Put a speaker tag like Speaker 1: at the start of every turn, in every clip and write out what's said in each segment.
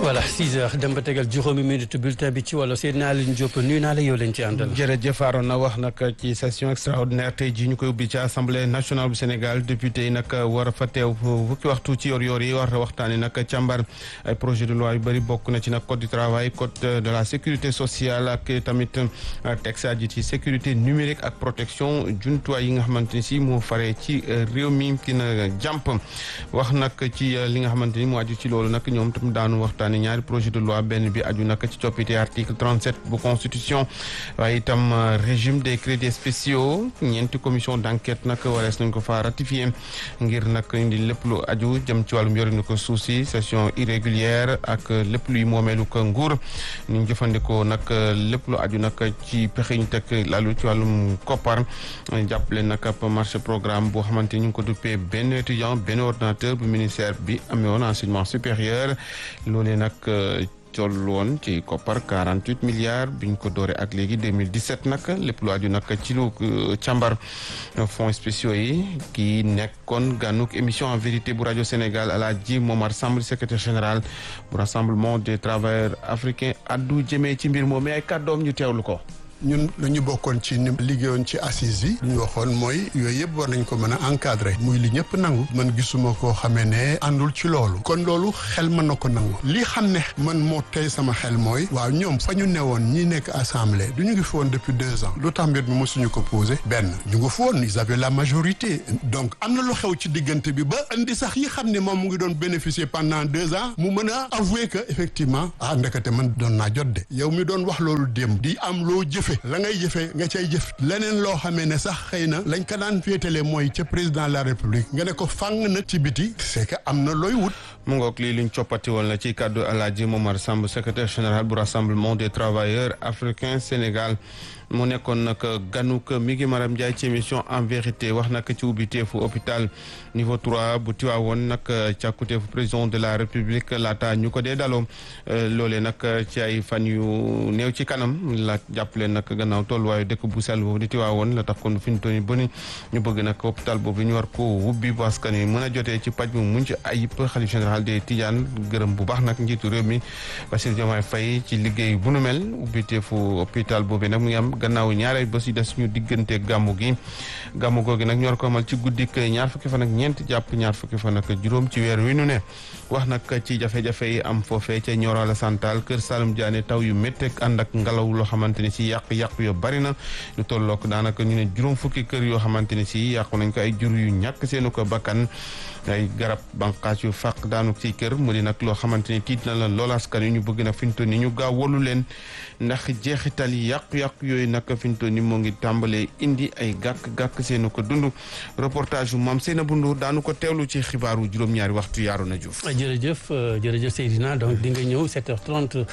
Speaker 1: voilà 6 heures dem ba tegal juróomi minute bulletin bi ci wàllu Seydina Alioune Diop nuyu naa la yow leen ci àndal.
Speaker 2: jërëjëf Arona wax nag ci session extraordinaire tey jii ñu koy ubbi ci assemblée nationale bu Sénégal député yi nag war a fa teew fukki waxtu ci yor-yor yi war a waxtaanee nag càmbar ay projet de loi yu bëri bokk na ci nag code du travail code de la sécurité sociale ak tamit texte aji ci sécurité numérique ak protection jumtuwaay yi nga xamante ni si moo faree ci réew mi dina jàmp wax nag ci li nga xamante ni moo aju ci loolu nag ñoom tam daanu waxtaanee ñaari projet de loi benn bi aju nag ci coppite article 37 bu constitution waaye itam régime des crédits spéciaux ñeenti commission d' enquête nag warees nañ ko fa ratifié ngir nag indi lépp lu aju jëm ci wàllum yorinu ko suuf si session irrégulière ak lépp luy moomeelu ko nguur ñu jëfandikoo nag lépp lu aju nag ci pexe ñu teg lalu ci wàllum koppar jàppale nag ab marché programme boo xamante ni ñu ngi ko duppee benn étudiant benn ordinateur bu ministère bi amee woon enseignement supérieur loolee nag toll woon ci koppar 48 milliards bi ñu ko dooree ak léegi 2017 nag lépp lu aju nag ci lu càmbar fonds spéciaux yi kii nekkoon gànnuk émission en vérité bu rajo Sénégal Alaaji Momar Samb secrétaire général bu rassemblement des travailleurs africains addu jëmee ci mbir moom mais ay kàddoom ñu teewlu ko.
Speaker 3: ñun lu ñu bokkoon ci ni liggéeyoon ci assise yi lu ñu waxoon mooy yooyu yëpp war nañ ko mën a encadrer muy li ñëpp nangu man gisuma koo xamee ne àndul ci loolu kon loolu xel mën na ko nangu li xam ne man moo tey sama xel mooy waaw ñoom fa ñu newoon ñi nekk assemblée du ñu ngi fi woon depuis deux ans lu tax mbir mi mosuñu ko posé benn ñu ngi fi woon ils avaient la majorité donc am na lu xew ci diggante bi ba indi sax yi xam ne moom mu ngi doon bénéficier pendant deux ans mu mën a avouer que effectivement ah ndekete man doon naa jot de yow mi doon wax loolu démb di am loo jëfe la ngay jëfee nga cay jëf leneen loo xamee ne sax xëy na lañ ko daan féetale mooy ca président de la république nga ne ko fàng nag ci biti c'est que am na looy wut
Speaker 2: mu ngoog lii luñ coppati woon la ci kàddu Alaaji Momar Samb secrétaire général bu rassemblement des travailleurs africains Sénégal mu nekkoon nag ganuk mi ngi Maram Ndiaye ci émission en vérité wax nag ci ubbiteefu hôpital niveau 3 bu Tiwaawoon nag càkkuteefu président de la république laata ñu ko dee daloo loolee nag ci ay fan yu néew ci kanam la jàppale nag gannaaw tolluwaayu dëkk bu sell boobu di Tiwaawoon la tax kon fi ñu toll nii ba ni ñu bëgg nag hôpital boobu ñu war ko wubbi bu askan wi mën a jotee ci paj mu mucc ayib xalif général des Tidiane gërëm bu baax nag njiitu réew mi Bassirou Diomaye Faye ci liggéey bu nu mel ubbiteefu hôpital boobu nag mu ngi am gannaaw ñaareel bés yi des ñu diggante gàmmu gi gàmmu googi nag ñor ko amal ci guddik ñaar fukki fan ak ñeent jàpp ñaar fukki fan ak juróom ci weer wi nu ne wax nag ci jafe-jafe yi am foofee ca Nioro Alassane Tall kër Saalum Diané taw yu métteeg ànd ak ngelaw loo xamante ni si yàq-yàq yo bari na lu tollook daanaka ñu ne juróom fukki kër yoo xamante ni si yàqu nañ ko ay jur yu ñàkk seenu ko bakkan ay garab banqaas yu fàq daanu ci kër mu di nag loo xamante ni tiit na la lool askan wi ñu bëgg nag fi ñu toll ni ñu gaaw wolu leen ndax jeexital yi yàqu-yàqu yooyu nag fi ñu toll ni moo ngi tàmbalee indi ay gàkk-gàkk seenu ko dund reportage yu maam Seynabou Ndour daanu ko teewlu ci xibaaru juróom-ñaari waxtu yaaru na Diouf
Speaker 1: jërëjëf jërëjëf Seydina donc di nga ñëw 7h30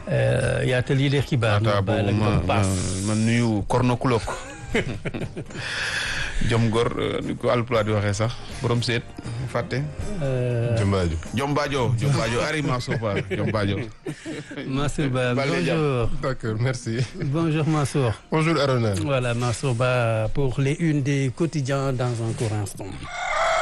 Speaker 1: yaatal yi les xibaar
Speaker 2: ma ma nuyu kornokulok jom gor ni ko alpulaar di waxee sax borom seet fàtte
Speaker 4: Jombaajo
Speaker 2: Jombaajo Jombaajo Ari Mansour Ba Jombaajo
Speaker 1: Mansour Ba bonjour
Speaker 4: d'accord merci
Speaker 1: bonjour Mansour
Speaker 4: bonjour Arona
Speaker 1: voilà Mansour Ba pour les unes des quotidiens dans un court instant